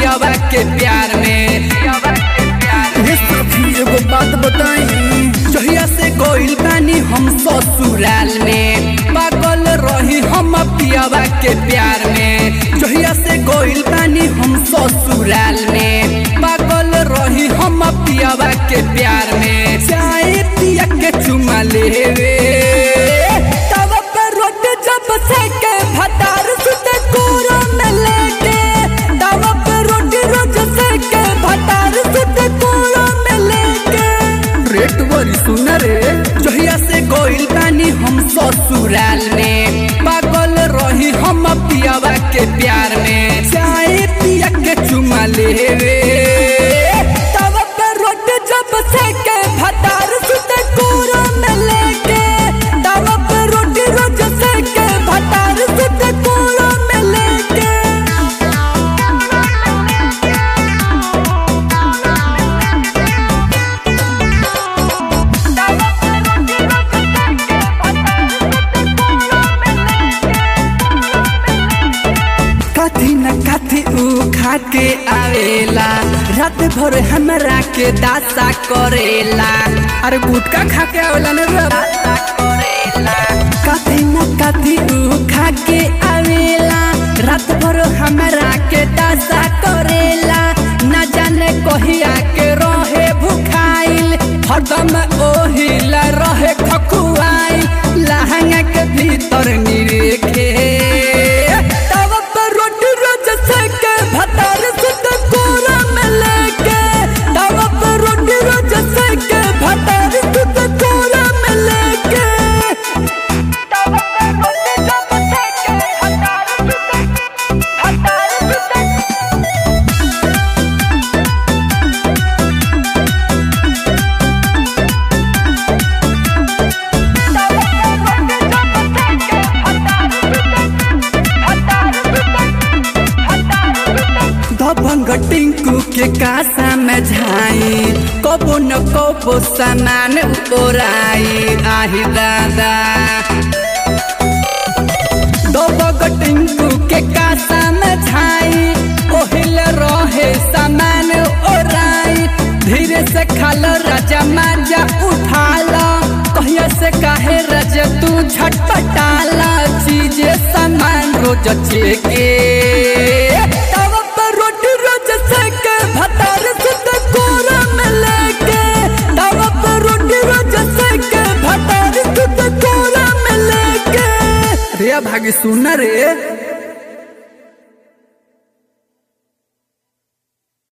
पियावा के प्यार में ये सखी एगो बात बताई जहिया से गोइल बानी हम ससुराल में पागल रही हम पियावा के प्यार में जहिया से गोइल बानी हम ससुराल में पागल रही हम पियावा के प्यार में चाय पिया के चुमा लेवे तब पर रोट जब से के भतार सुते कोरा में लेके तब पर रोट रोज से के भतार सुते कोरा में लेके रेट बड़ी सुना रे जहिया से गोइल बानी हम ससुराल में पागल रही हम पियावा के प्यार में चाय पिया के चुमा लेवे तब पे रोट जब से के भतार सुते कोरा में लेके तब पे रोटी रोज से के भतार सुते कोरा में लेके कथी न कथी ऊ खा के आवेला रात भर हमरा के दासा करेला अरे गुटका खा के आवेला ने रे दासा करेला कथी न कथी ऊ खा के आवेला रात भर हमरा के दासा करेला न जाने कहिया के रहे भुखाइल हरदम ओहिला रहे खकुआइल लहंगा के भीतर निरेखे तब पर रोटी रोज से के भतार सुत कोरा में लेके तब पर रोटी रोज से के भतार सुत कोरा में लेके तब पर रोटी जब से के भतार सुत भतार सुत दबंग टिंकू के कासा में झाई कबो न कबो सामान ओराई आही दादा दबंग टिंकू के कासा में झाई ओहिल रहे सामान ओराई धीरे से खाल राजा माजा उठाला कहिया से काहे राजा तू झटपटाला चीजे सामान रोज चेके तब पर रोटी रोज सेके भतार सुत कोरा में लेके तब पर रोटी रोज सेके भतार सुत कोरा में लेके रे भागी सुना रे